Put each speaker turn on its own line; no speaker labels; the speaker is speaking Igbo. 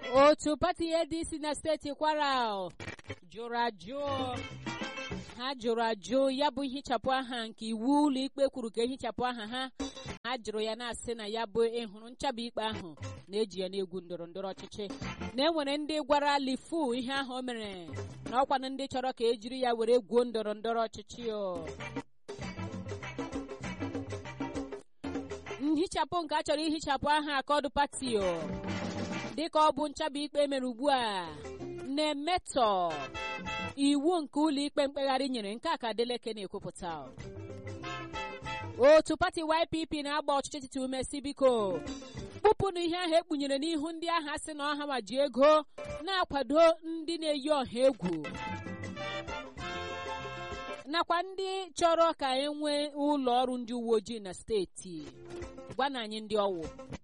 otu pati adc na steeti kwara jụrụ ajụ ha jụrụ ajụ ya bụ ihichapụ aha nke iwu ụlọikpe kwuru ka ehichapụ aha ha ha jụrụ ya na-asị na ya bụ ịhụrụ nchaba ikpe ahụ na-eji ya n'egwu ndọrọ ndọrọ ọchịchị na enwere ndị gwara lifu ihe ahụ o mere na ọkwanụ ndị chọrọ ka ejiri ya were gwuo ndọrọ ndọrọ ọchịchị o nhichapụ nke a chọrọ ihichapụ aha akọdụ pati o dịka ọ bụ nchaba ikpe mere ugbu a na-emetọ iwu nke ụlọikpe mkpegharị nyere nke a ka Adeleke na-ekwupụta otu pati YPP na-agba ọchịchị etiti ume si biko kpụpụnụ ihe ahụ ekpunyere n'ihu ndị agha sị na ọha ma ji ego na-akwado ndị na-eyi ọha egwu nakwa ndị chọrọ ka e nwee ụlọ ọrụ ndị uwe ojii na steeti gwana anyị ndị ọwụ